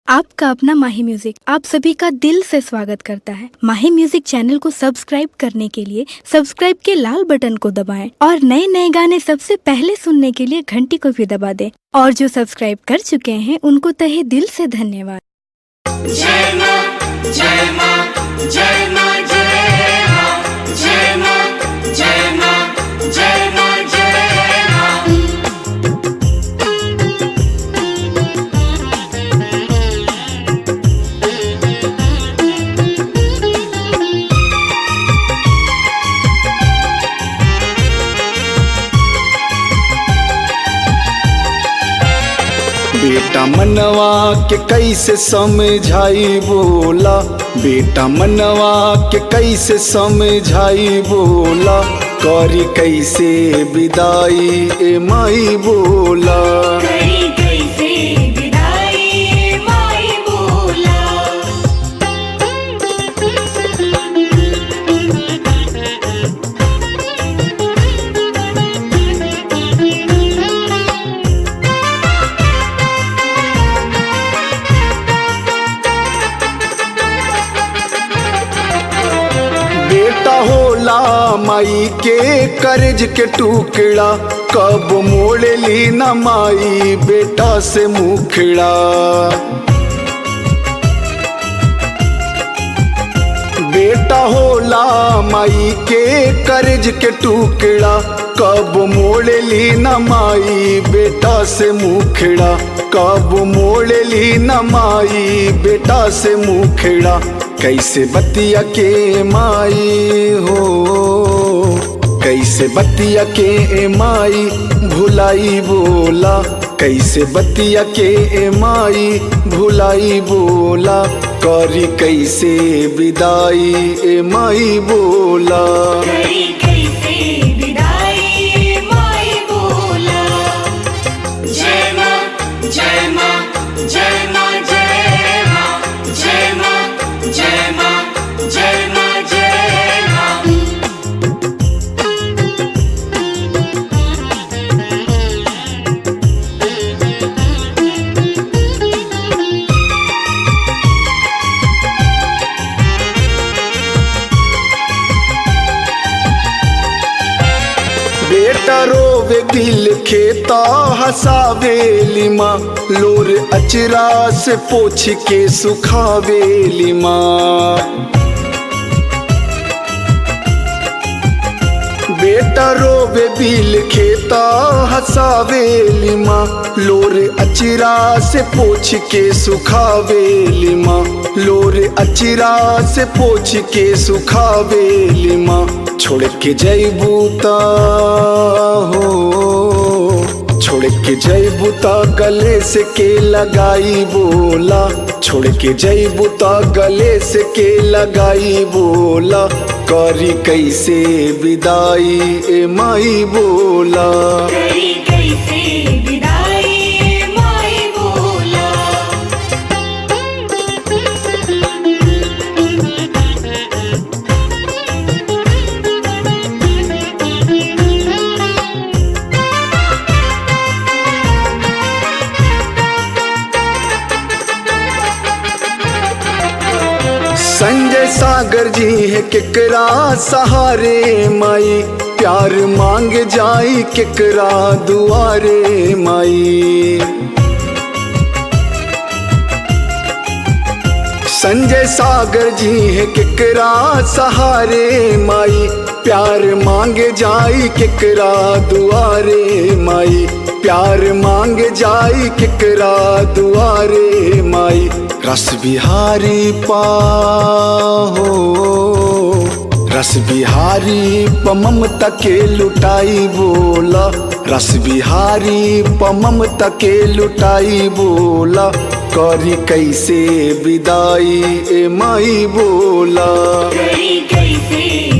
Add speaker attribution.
Speaker 1: आपका अपना माही म्यूजिक आप सभी का दिल से स्वागत करता है माही म्यूजिक चैनल को सब्सक्राइब करने के लिए सब्सक्राइब के लाल बटन को दबाएं और नए नए गाने सबसे पहले सुनने के लिए घंटी को भी दबा दें और जो सब्सक्राइब कर चुके हैं उनको तहे दिल से धन्यवाद
Speaker 2: जय मां जय मां जय मां जय मां जय मां जय मां जय मां जय मां
Speaker 3: बेटा मनवा के कैसे समझाई बोला बेटा मनवा के कैसे समझाई बोला करी कैसे विदाई ए माई बोला
Speaker 2: करी कैसे विदाई माई बोला
Speaker 3: बेटा होला माई के कर्ज के टुकड़ा कब मोड़ ली न माई बेटा से मुखड़ा बेटा होला माई के कर्ज के टुकड़ा कब मोड़ ली न माई बेटा से मुखड़ा कब मोड़ ली न माई बेटा से मुखड़ा कैसे बतिया के माई हो कैसे बतिया के ए माई भुलाई बोला कैसे बतिया के ए माई भुलाई बोला करी कैसे विदाई ए माई बोला
Speaker 2: करी कैसे विदाई माई बोला जय मां जय मां जय मां जय मां जय मां जय मां जय मां जय मां
Speaker 3: बेटा रोवे दिल खेता हसावेली माँ लोर अचरा से पोछ के सुखावेली माँ बेटा रोवे बिल खेता हसावेली माँ लोर अचरा से पोछ के सुखावेली माँ लोर अचरा से पोछ के सुखावेली माँ छोड़ के जैबूता हो छोड़ के जैबूता गले से के लगाई बोला छोड़ के जैबूता गले से के लगाई बोला करी कैसे विदाई ए माई बोला
Speaker 2: करी कैसे विदाई माई बोला
Speaker 3: संजय सागर जी है केकरा सहारे माई प्यार मांग जाई केकरा दुआरे माई संजय सागर जी है केकरा सहारे माई प्यार मांगे जाई केकरा दुआरे माई प्यार मांग जाई केकरा दुआरे माई रस बिहारी पाहो रस बिहारी प ममता के लुटाई बोला रस बिहारी प ममता के लुटाई बोला करी कैसे विदाई ए माई बोला
Speaker 2: करी कैसे